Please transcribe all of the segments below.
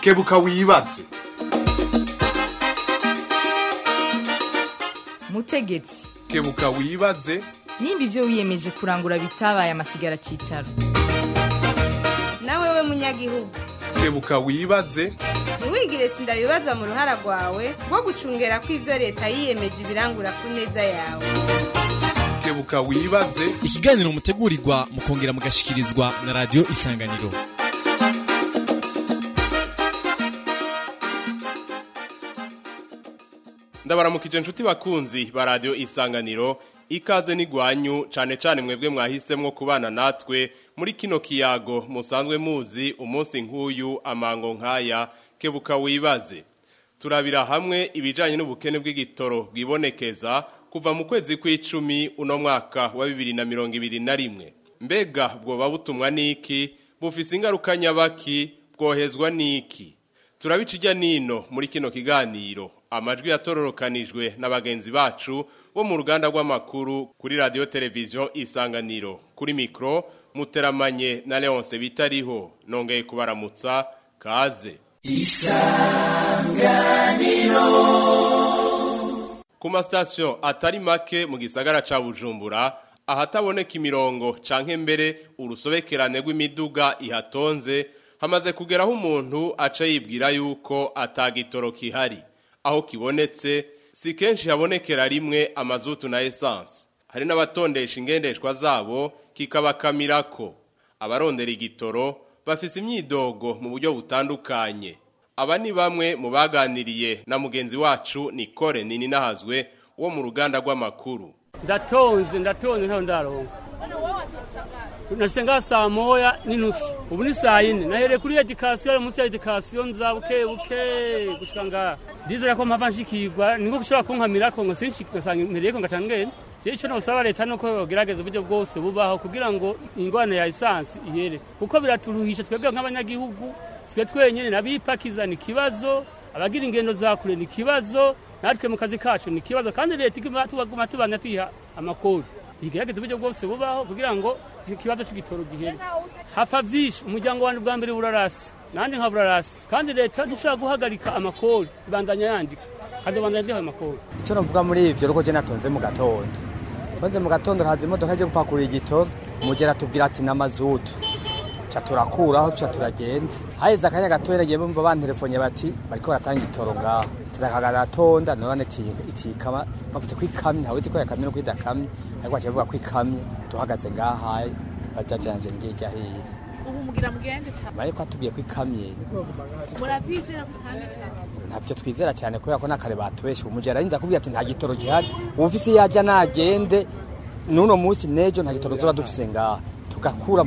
kebuka wibaze mutegetsi kebuka wibaze nimba ibyo wiyemeje kurangura bitabaye amasigara cyicaro nawe we munyagihugu kebuka wibaze ntiwigire sindabibaza mu ruhara rwawe rwo gucungera ko ibyo leta yiyemeje ibirangura ku neza yawe kebuka wibaze ikiganiro mutegurirwa mukongera mugashikirizwa na radiyo isanganiro ndabaramukije inshuti bakunzi ba radiyo isanganiro ikaze n'igwanyu cyane cyane mwebwe mwahisemo kubana natwe muri kino kiyago musanzwe muzi umunsi nk'uyu amango nk'aya kebuka wibaze turabira hamwe ibijyanye n'ubukene bw'igitoro bwibonekeza kuva mu kwezi kw'icumi uno mwaka wa bibiri na mirongo ibiri na rimwe mbega bwoba butumwa n'iki bufise ingaruka nyabaki bwohezwa n'iki turabica ijya nino muri kino kiganiro amajwi yatororokanijwe na bagenzi bacu bo mu ruganda rw'amakuru kuri radiyo televiziyo isanganiro kuri mikoro muteramanye na leonce bitariho nongeye kubaramutsa kaze ku masitasiyo atari make mu gisagara ca bujumbura ahataboneka imirongo canke mbere urusobekerane rw'imiduga ihatonze hamaze kugeraho umuntu aca yibwira yuko atagitoro kihari aho kibonetse si kenshi habonekera rimwe amazutu na esanse hari n'abatondesha ingendeshwa zabo kikabakamirako abarondera igitoro bafise imyidogo mu buryo butandukanye aba ni bamwe mu baganiriye na mugenzi wacu Nicole nini nahazwe wo mu ruganda rw'amakuru ndatonze ndatonze ntaho ndaronka nashyize saa moya n'inusu ubu ni saa yine nahereye kuri edikasiyo munsi ya edikasiyo nza buke buke gushika ngaha ndizera ko mpava nshikirwa niko gushobora kunkamirako ngo sinshikasanga impereyeko ngaca ngenda je ico nosaba leta nuko yogerageza uburyo bwose bubaho kugira ngo ingwane ya esansi ihere kuko biraturuhisha twebwe nk'abanyagihugu twe twenyene nabipakiza ni ikibazo abagira ingendo za kure ni ikibazo natwe mu kazi kacu ni ikibazo kandi leta iguma tubana tuyiha amakuru igerageza uburyo bwose bubaho kugira ngo ikibazo cy'igitoro gihere hapfa byinshi umuryango wanjye bwa mbere burarasi nanjye nka burarasi kandi leta ntishobora guhagarika amakori ibandanya yandika hazobandanya zihaye amakori icyo navuga muri ivyo nuko je natonze mu gatondo tonze mu gatondo haza imodoka ije gupakurura igitoro umugera atubwira ati n'amazutu ca turakuraho ca turagenda haheze akanya gatoya nagiye bumva bantelefone bati bariko baratanga igitoro ngaho tidakagaratonda none itikama bavuze ko ikamye ntawuzi ko yakamye no ko idakamye ariko baciye bavuga ko ikamye duhagaze ngahaye bajajanje ngiye rya hiri ubu mugira mugende cyane bariko atubwiye ko ikamye muravyizera kandi cyane ntabyo twizera cyane kubera ko n'akare batubeshe umujyi ararinze akubwira ati nta gitoro gihari ufise yajya nagende n'uno munsi n'ejo nta gitoro tuba dufise ngaha tugakura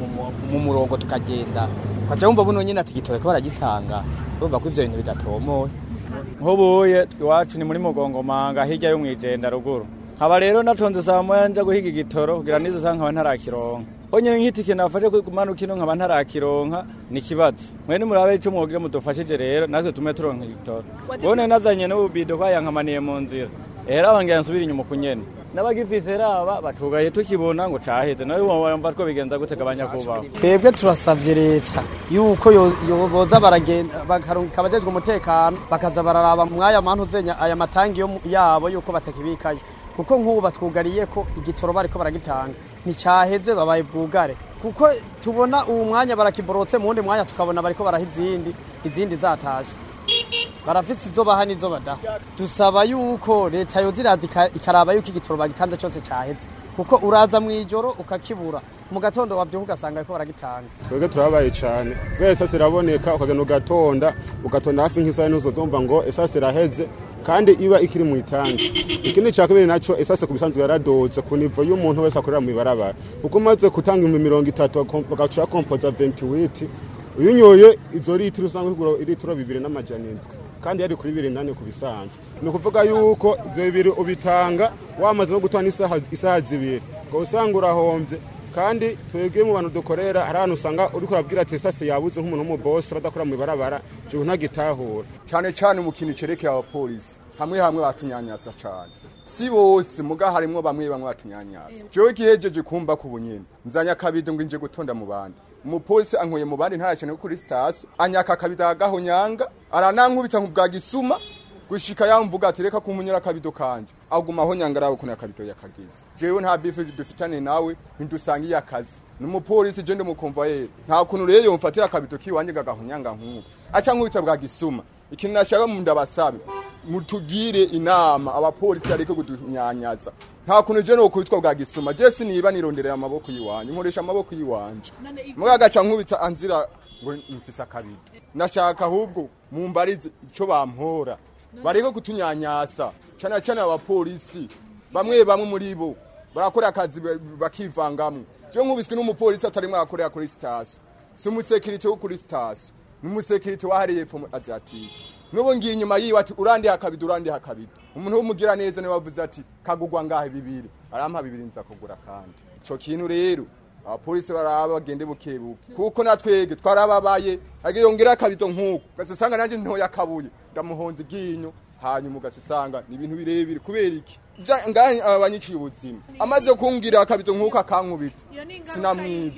mu murongo tukagenda ukaca wumva buno nyine ati igitoro ko baragitanga urumva ko ivyo bintu bidatomoye nk'ubuye iwacu ni muri mugongomanga hirya yo mwijenda ruguru nkaba rero natonze saa moya nja guhiga igitoro kugira nizo saa nkaba ntarakironka honyine nk'itike nafashe kumanuka ino nkaba ntarakironka ni ikibazo mwene murabe ico mwogire mudufashije rero natwe tume turonka igitoro bone nazanye n'ububido kwayankamaniye mu nzira era wangira nsubira inyuma kunyene n'abagifise raba batugaye tukibona ngo caheze nawe wumva two bigenza gute abanyakubaho twebwe turasavye leta yuko boza baragenda bakarungika abajejwe umutekano bakaza bararaba mwaya mantu zenya aya matangi yabo yuko batakibikayo kuko nk'ubu batwugariye ko igitoro bariko baragitanga nticyaheze babaye bwugare kuko tubona uwu mwanya barakiborotse mu wundi mwanya tukabona bariko baraha izindi izindi zatashe barafise izo baha n'izo badaha dusaba yuko leta yoziraza ikaraba yuko igitoro bagitanze cyose cyaheze kuko uraza mu ijoro ukakibura mu gatondo wabyuka ugasanga ariko baragitanga twebwe turabaye cyane kubera esase iraboneka ukagenda ugatonda ugatonda hafi nk'isaha n'uzo zumva ngo esase iraheze kandi iba ikiri mu itangi ikindi cya kabiri nacyo esase ku bisanzwe yaradoze ku nivo y'umuntu wese akorera mu ibarabara kuko umaze gutanga ibihumbi mirongo itatu bagaca bakompoza ventiwiti iyo unyoye izo litiro usanga igura litiro bibiri n'amajana indwi kandi yari kuri bibiri nane ku bisanzwe ni ukuvuga yuko ibyo bibiri ubitanga wamaze no gutanga isaha zibiri ngo usanga urahombye kandi twebwe mu bantu dukorera hari ahantu usanga uri kurabwira ati esase yabuze nk'umuntu w'umubosi badakora mu ibarabara cyo ntagitahura cyane cyane mu kintu cerekeye abapolisi hamwe hamwe batunyanyasa cyane si bose muga harimwo bamwe bamwe batunyanyasa jewe gihejeje kumva ku bunyene nzanya kabido ngo inje gutonda mu bandi umupolisi ankuye mu bandi ntayacane ko kuri sitasiyo anyaka akabido agahonyanga aranankubita nk'ubwa gisuma gushika yamvuga ati reka kumunyura akabido kanje aguma aho nyangarawe kuna akabido yakagize jewe nta bife dufitane nawe ntidusangiye akazi numupolisi je ndumukumva yera nta kuntu rero yomfatira akabido kiwanje gagahonyanga nk'uko aca nkubita bwa gisuma ikintu nashaka mu ndabasabe mutugire inama abapolisi ariko kudunyanyaza nta kuntu je no kubitwa bwa gisuma je siniba nironderera amaboko yiwanje nkoresha amaboko yiwanje mugagaca nkubita anzira ngo mfise akabido nashaka ahubwo mumbarize ico bampora bariko kutunyanyasa cyane cyane abapolisi bamwe bamwe muri bo barakora akazi bakivangamwe je nkubiswe n'umupolisi atari mwakorera kuri sitasiyo si umusekirite wo kuri sitasiyo ni umusekirite wahariye epfo azatike n'ubu ngiye inyuma yiwe ati urandiha akabido urandiha akabido umuntu w'umugira neza niwe wavuze ati kagugwa ngahe bibiri arampa bibiri nza kugura kandi ico kintu rero abapolisi baraba bagende bukebuke kuko natwege twarababaye agiyongera akabido nk'uko ugasanga nanjye ntoya akabuye ndamuhonza iryinyo hanyuma ugasanga ni ibintu birebire kubera iki ngahe abanyiciye ubuzima amaze kungira akabido nk'uko akankubita sinamwibye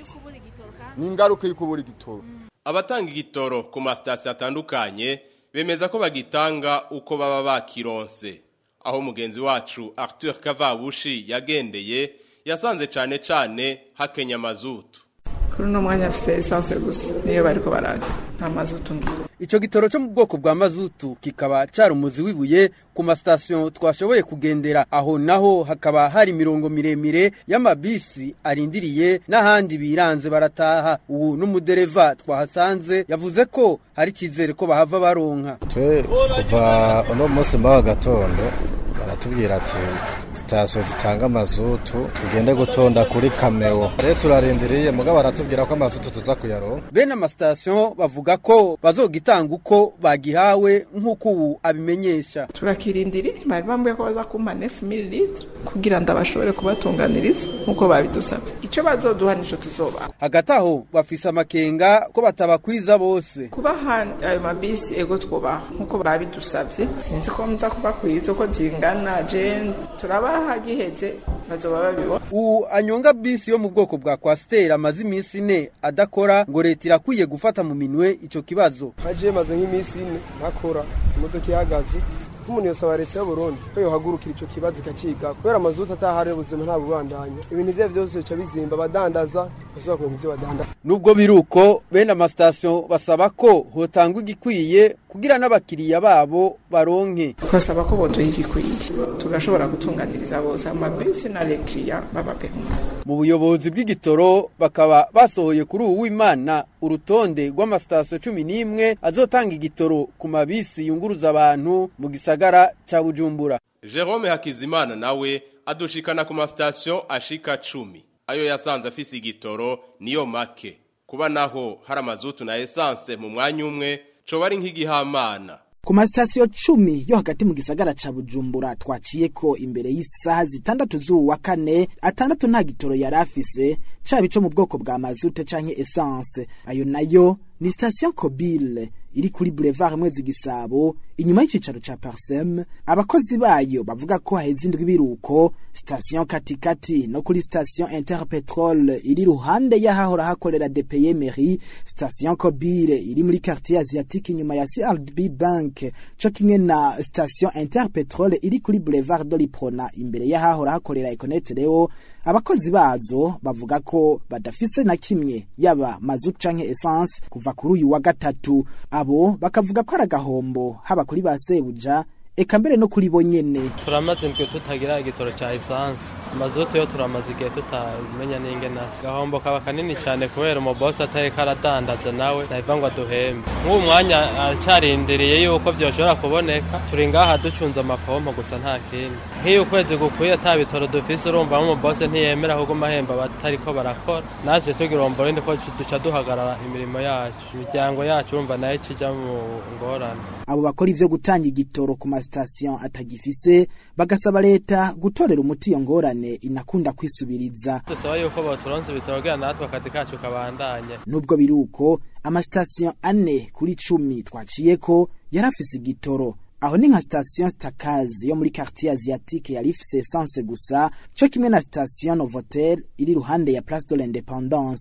ni ingaruka y'ukubura igitoro abatanga igitoro ku masitasiyo atandukanye bemeza ko bagitanga uko baba bakironse aho mugenzi wacu Arthur Kavabushi yagendeye yasanze cyane cyane hakenya mazutu kuri uno mwanya afise esanse gusa niyo bariko bararya nta mazutu ngira Ico gitoro cyo mu bwoko bwa mazutu kikaba cari umuzi wibuye ku masitasiyo twashoboye kugendera aho naho hakaba hari imirongo miremire y'amabisi arindiriye n'ahandi biranze barataha ubu n'umudereva twahasanze yavuze ko hari icyizere ko bahava baronka twe kuva uno munsi mbaho gatondo baratubwira ati sitasiyo zitanga amazutu tugende gutonda kuri kameo rero turarindiriye mugabo baratubwira ko amazutu tuza kuyaronka bene amasitasiyo bavuga ko bazogitanga uko bagihawe nk'uko ubu abimenyesha turakirindiri bari bambuye ko baza kumpa nefu mililitiro kugira ngo bashobore kubatunganiriza nk'uko babidusabye icyo bazoduha nicyo tuzobaha hagati aho bafise amakenga ko batabakwiza bose kubaha ayo mabisi ego twubaha nk'uko babidusabye sinzi ko muza kubakwiza uko zingana je turabaha giheze bazoba babibona ubu anyonga bisi yo mu bwoko bwa kwasiteri amaze iminsi ine adakora ngo leta irakwiye gufata mu minwe ico kibazo haje maze nk'iminsi ine ntakora imodoka ihagaze nk'umuntu yosaba leta y'uburundi ko yohagurukira ico kibazo ikaciga kubera amazuta atahari ubuzima nta bubandanya ibintu ivyo vyose bica bizimba abadandaza bashobora kuronka ivyo badandaza nubwo biruko bene amasitasiyo basaba ko hotangwa igikwiye kugira n'abakiriya babo baronke tukasaba ko boduha igikwiye tugashobora gutunganiriza bose amabisi n'abakiriya babapemura mu buyobozi bw'igitoro bakaba basohoye kuri ubu w'imana urutonde rw'amasitasiyo cumi n'imwe azotanga igitoro ku mabisi yunguruza abantu mu gisagara ca bujumbura Jerome Hakizimana nawe adushikana ku masitasiyo ashika cumi ayo yasanze afise igitoro niyo make kuba naho hari amazutu na esanse mu mwanya umwe coba ari nk'igihamana ku masitasiyo cumi yo hagati mu gisagara ca bujumbura twaciye ko imbere y'isaha zitandatu z'uwa kane atandatu nta gitoro yari afise caba ico mu bwoko bwa mazute canke esanse ayo nayo ni sitasiyo kobile iri kuri boulevard mwezi gisabo inyuma y'icicaro ca parsem abakozi bayo bavuga ko haheze indwi biruko sitasiyo katikati no kuri sitasiyo interpetrol iri ruhande y'ahahora hakorera depeye mairie sitasiyo kobile iri muri quartier asiatique inyuma ya crb bank co kimwe na sitasiyo interpetrol iri kuri boulevard doliprona imbere y'ahahora hakorera econet reo abakozi bazo bavuga ko badafise na kimwe yaba mazutu canke essence kuva kuri uyu wa gatatu abo bakavuga ko ari agahombo haba kuri ba sebuja eka mbere no kuri bo nyene turamaze indwi tutagira igitoro cya esanse amazutu yo turamaze igihe tutamenya n'ingenasi gahombo kaba kanini cyane kubera umubosi atari karadandaza nawe nabiva ngo aduhembe nk'ubu mwanya aracyarindiriye yuko byoshobora kuboneka turi ngaha ducunze amapompo gusa nta kindi nk'iyo ukwezi gukwiye ata bitoro dufise urumva nk'umubosi ntiyemera ahubwo amahembe batariko barakora natwe tugira umborinde ko duca duhagarara imirimo yacu imiryango yacu urumva nayo ikijya mu ngorane abo bakora ivyo gutanga igitoro ku masitasiyo atagifise bagasaba leta gutorera umuti iyo ngorane inakunda kwisubiriza dusaba yuko boturonse ibitoro kugira natwe akazi kacu kabandanye nubwo biruko amasitasiyo ane kuri cumi twaciyeko yari afise igitoro aho ni nka sitasiyo stakazi yo muri quartier asiatique yari ifise essence gusa co kimwe na sitasiyo novotel iri ruhande ya place de l'independance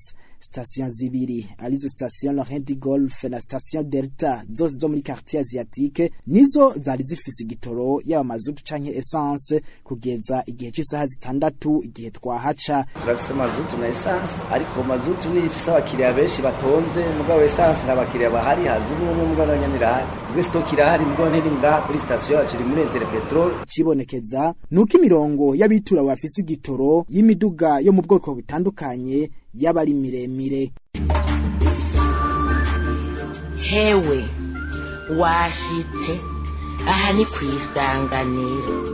station zibiri arizo station Laurent de Golf na station Delta zose zo muri quartier asiatique nizo zari zifise igitoro yaba mazutu canke essence kugeza igihe cy'isaha zitandatu igihe twahaca turafise mazutu na essence ariko mazutu ni ifise abakiriya benshi batonze mugabo essence nta bakiriya bahari hazi n'umwe mugabo na nyamirahari ubwo stock irahari mugabo ntiri ngaha kuri station yacu iri muri Inter Petrol cibonekeza nuko imirongo y'abitura bafise igitoro y'imiduga yo mu bwoko butandukanye yaba ari miremire hewe washitse aha ni ku isanganiro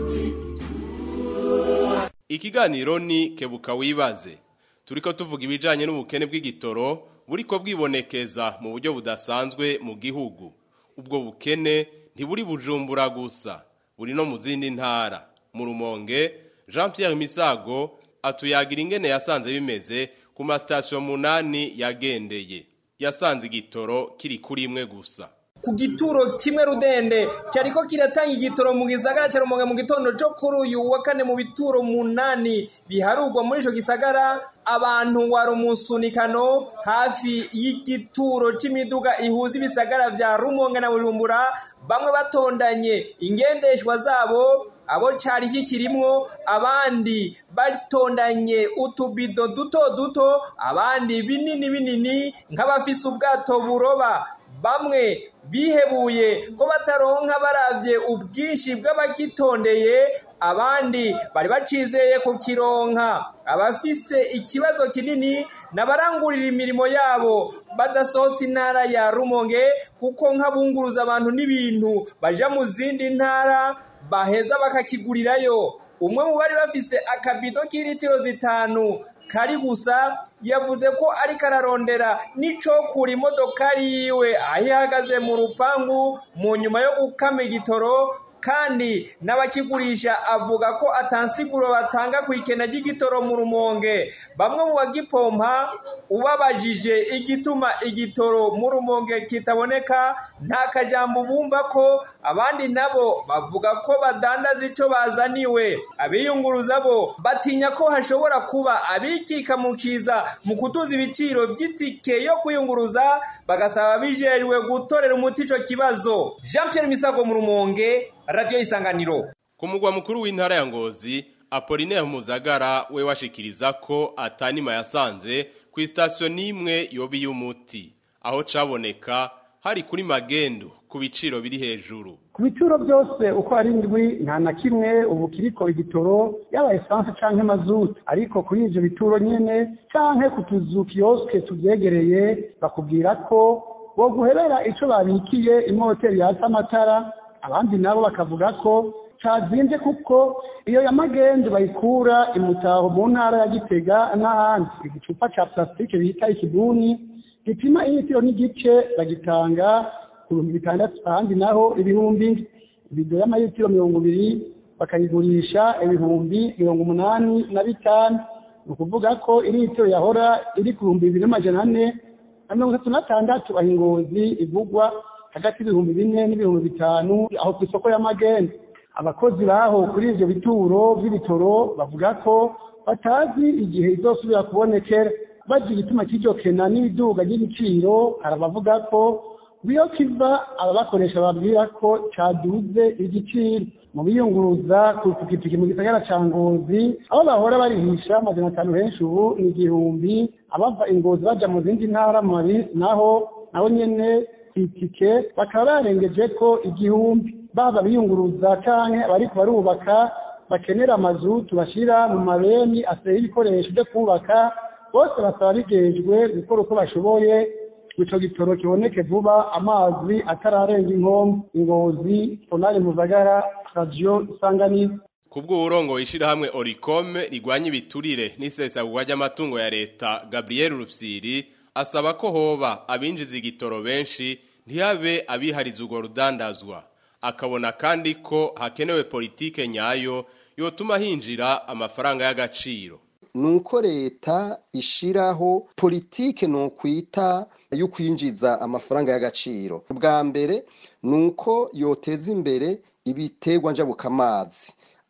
Ikiganiro ni kebuka wibaze. Turiko tuvuga ibijanye n'ubukene bw'igitoro buriko bwibonekeza mu buryo budasanzwe mu gihugu. Ubwo bukene ntiburi bujumbura gusa, buri no mu zindi ntara. Mu Rumonge, Jean-Pierre Misago atuyagira ingene yasanze bimeze ku masitasiyo munani yagendeye. Yasanze igitoro kiri kuri imwe gusa. ku gituro kimwe rudende cyariko kiratanga igitoro mu gisagara cya Rumonge mu gitondo cyo kuri uyu wa kane mu bituro munani biharurwa muri ico gisagara abantu wari umusunikano hafi y'igituro c'imiduga ihuza ibisagara vya Rumonge na Bujumbura bamwe batondanye ingendeshwa zabo abo cari kikirimwo abandi batondanye utubido duto duto abandi binini binini nk'abafise ubwato buroba bamwe bihebuye ko bataronka baravye ubwinshi bw'abagitondeye abandi bari bacizeye ku kironka abafise ikibazo kinini nabarangurira imirimo yabo badasohotse intara ya Rumonge kuko nk'abunguruza abantu n'ibintu baja mu zindi ntara baheza bakakigurirayo umwe mu bari bafise akabido k'ilitiro zitanu kari gusa yavuze ko ariko ararondera n'ico kura imodokari yiwe aho ihagaze mu rupangu mu nyuma yo gukama igitoro kandi n'abakigurisha avuga ko atansiguro batanga ku ikena ry'igitoro mu rumonge bamwe mu bagipompa ubabajije igituma igitoro mu rumonge kitaboneka nta kajambo bumva ko abandi nabo bavuga ko badandaza ico bazaniwe abiyunguruza bo batinya ko hashobora kuba abikika mu kiza mu kutuza ibiciro by'itike yo kuyunguruza bagasaba bijejwe gutorera umuti ico kibazo Jean Pierre Misago mu rumonge radio isanganiro Ku mugwa mukuru w'intara ya Ngozi Apollinaire Muzagara we washikiriza ko atanima yasanze ku sitasiyo n'imwe yobi y'umuti aho caboneka hari kuri magendo ku biciro biri hejuru ku bituro byose uko ari indwi nta na kimwe ubu kiriko igitoro yaba esanse canke mazutu ariko kuri ivyo bituro nyene canke ku tuzu kiyoske tuvyegereye bakubwira ko boguherera ico babikiye imoteri yatsa amatara abandi nabo bakavuga ko cazimvye kuko iyo ya magendu bayikura imutaho mu ntara ya gitega n'ahandi igicupa ca plastique bita ikibuni gipima ilitiro n'igice bagitanga ku bihumbi bitandatu ahandi naho ibihumbi ibido y'amayitiro mirongo ibiri bakayigurisha ibihumbi mirongo umunani na bitanu ni ukuvuga ko ilitiro yahora iri ku bihumbi bibiri n'amajana ane na mirongo itatu n'atandatu aho ingozi ivugwa hagati y'ibihumbi bine n'ibihumbi bitanu aho ku isoko y'amagenda abakozi baho kuri ivyo bituro vy'ibitoro bavuga ko batazi igihe izosubira kubonekera bazi igituma cy'iryo kena n'iduga ry'ibiciro hari abavuga ko biyo kiva ababakoresha babwira ko caduze igiciro mu biyunguruza ku pikipiki mu gisagara ca ngozi aho bahora barihisha amajana atanu henshi ubu ni igihumbi abava ingozi baja mu zindi ntara mu mabisi naho naho nyene itike bakaba barengeje ko igihumbi baba biyunguruza canke abariko barubaka bakenera amazu tubashira mu mabeni aseye ibikoresho vyo kubaka bose basaba bigejwe gukora uko bashoboye ico gitoro kiboneke vuba amazi atararenga inkombe ingozi tonali muzagara radio isanganiro Kubwo urongo ishirahamwe Oricom rigwanya ibiturire n'isesagurwa ry'amatungo ya leta Gabriel Rufsiri asaba ko hoba abinjiza igitoro benshi ntihabe abihariza urwo rudandazwa akabona kandi ko hakenewe politike nyayo yotuma hinjira amafaranga y'agaciro nuko leta ishiraho politike nukwita yo kwinjiza amafaranga y'agaciro bwa mbere nuko yoteza imbere ibiterwa njabukamazi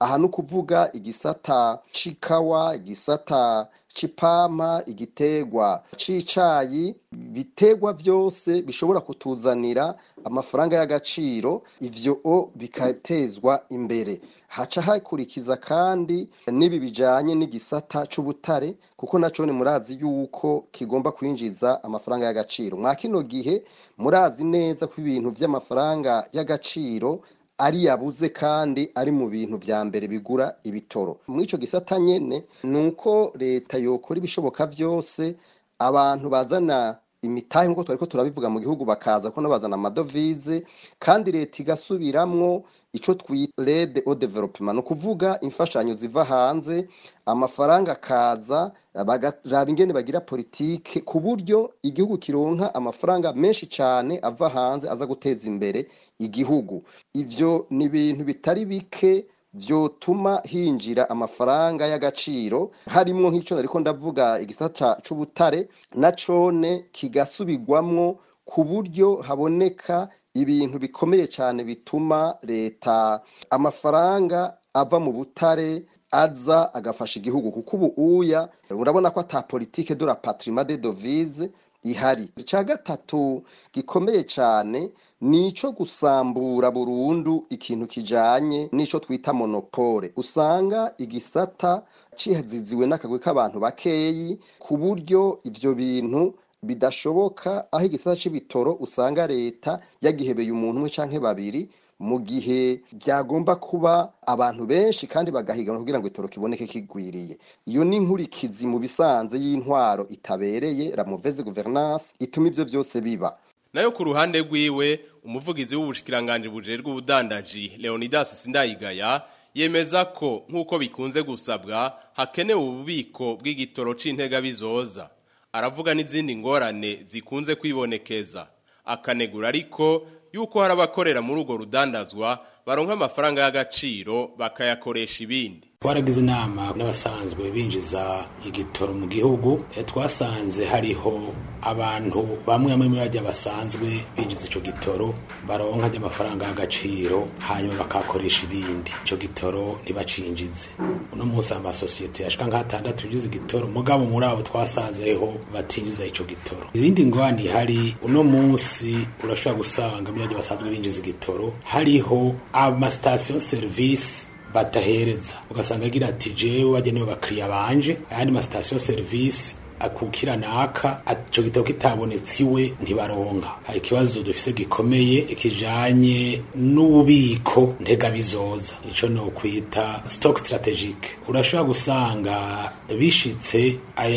aha ni ukuvuga igisata c'ikawa igisata c'ipampa igitegwa c'icayi bitegwa vyose bishobora kutuzanira amafaranga y'agaciro ivyo o bikatezwa imbere haca hakurikiza kandi n'ibi bijanye n'igisata c'ubutare kuko naco ni murazi yuko kigomba kwinjiza amafaranga y'agaciro mwa kino gihe murazi neza ko ibintu vy'amafaranga y'agaciro ari yabuze kandi ari mu bintu vya mbere bigura ibitoro muri ico gisata nyene ni uko leta yokora ibishoboka vyose abantu bazana imitahe nk'uko twariko turabivuga mu gihugu bakaza ko bazana amadovize kandi leta igasubiramwo ico twita rede au development ni ukuvuga imfashanyo ziva hanze amafaranga akaza bagaraba ingene bagira politike ku buryo igihugu kironka amafaranga menshi cane ava hanze aza guteza imbere igihugu ivyo ni ibintu bitari bike vyotuma hinjira amafaranga y'agaciro harimwo nk'ico nariko ndavuga igisata c'ubutare na cone kigasubirwamwo ku buryo haboneka ibintu bikomeye cyane bituma leta amafaranga ava mu butare aza agafasha igihugu kuko ubu uya urabona ko ata politike de la patrimoine de devise ihari icya gatatu gikomeye cyane ni ico gusambura burundu ikintu kijanye n'ico twita monopole usanga igisata cihaziziwe n'akagwi k'abantu bakeyi ku buryo ivyo bintu bidashoboka aho igisata c'ibitoro usanga leta yagihebeye umuntu umwe canke babiri mu gihe byagomba kuba abantu benshi kandi bagahiganwa kugira ngo itoro kiboneke kigwiriye iyo ni inkurikizi mu bisanze y'intwaro itabereye la mauvaise gouvernance ituma ivyo vyose biba nayo ku ruhande rwiwe umuvugizi w'ubushikiranganje bujejwe ubudandaji Leonidas Sindayigaya yemeza ko nk'uko bikunze gusabwa hakenewe ububiko bw'igitoro c'intega bizoza aravuga n'izindi ngorane zikunze kwibonekeza akanegura ariko yuko hari abakorera muri urwo rudandazwa baronka amafaranga y'agaciro bakayakoresha ibindi twaragize inama n'abasanzwe binjiza igitoro mu gihugu twasanze hariho abantu bamwe bamwe muri bajya basanzwe binjiza icyo gitoro baronka ry'amafaranga y'agaciro hanyuma bakakoresha ibindi icyo gitoro ntibacinjize uno munsi amasosiyete yashika nk'atandatu binjiza igitoro mugabo muri abo twasanzeho batinjiza icyo gitoro izindi ngwani hari uno munsi urashobora gusanga muri bajya basanzwe binjiza igitoro hariho amasitasiyo serivisi badahereza ugasanga agira ati jewe wagenewe bakiriya banje ayandi masitasiyo serivisi akukira naka ico gitabo kitabonetse iwe ntibaronka hari ikibazo dufise gikomeye kijanye n'ububiko ntega bizoza ico no kwita stock strategic urashobora gusanga bishitse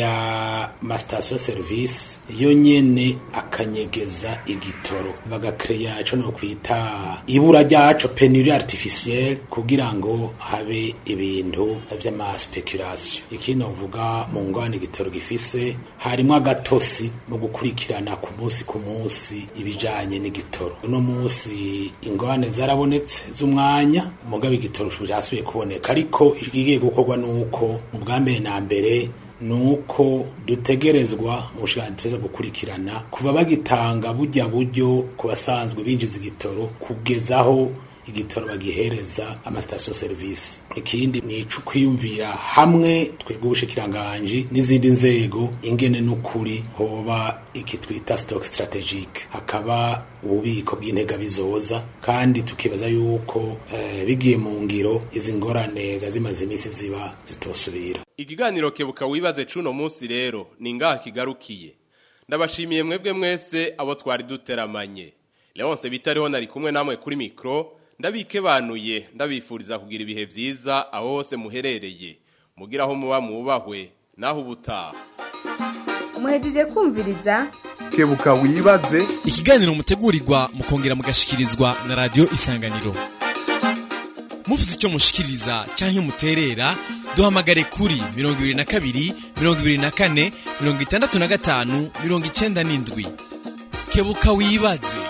aya mastation service yo nyene akanyegeza igitoro bagakreya ico no kwita ibura ryaco penurie artificielle kugira ngo habe ibintu vy'ama speculation ikindi novuga mu ngwane igitoro gifise harimo agatosi mu gukurikirana ku munsi ku munsi ibijanye n'igitoro uno munsi ingorane zarabonetse z'umwanya mugabo igitoro cyasubiye kuboneka ariko igiye gukorwa nuko mu bwa mbere na mbere nuko dutegerezwa mu bushikiranganji gukurikirana kuva bagitanga burya buryo ku basanzwe binjiza igitoro kugezaho igitoro bagihereza amasitasiyo serivisi ikindi ni ico kwiyumvira hamwe twebwe ubushikiranganji n'izindi nzego ingene n'ukuri hoba iki twita stock strategic hakaba ububiko bw'intega bizoza kandi tukibaza yuko eh, bigiye mu ngiro izi ngorane zimaze iminsi ziba zitosubira ikiganiro kebuka wibaze cuno munsi rero ni ngaha kigarukiye ndabashimiye mwebwe mwese abo twari duteramanye Leonce bitariho nari kumwe namwe kuri mikro ndabikebanuye ndabifuriza kugira ibihe byiza aho hose muherereye mugira aho muba mwubahwe naho ubutaha muhejeje kumviriza kebuka wibaze ikiganiro mutegurirwa mukongera mugashikirizwa na radio isanganiro mufite icyo mushikiriza cyangwa muterera duhamagare kuri mirongo ibiri na kabiri mirongo ibiri na kane mirongo itandatu na gatanu mirongo icyenda n'indwi kebuka wibaze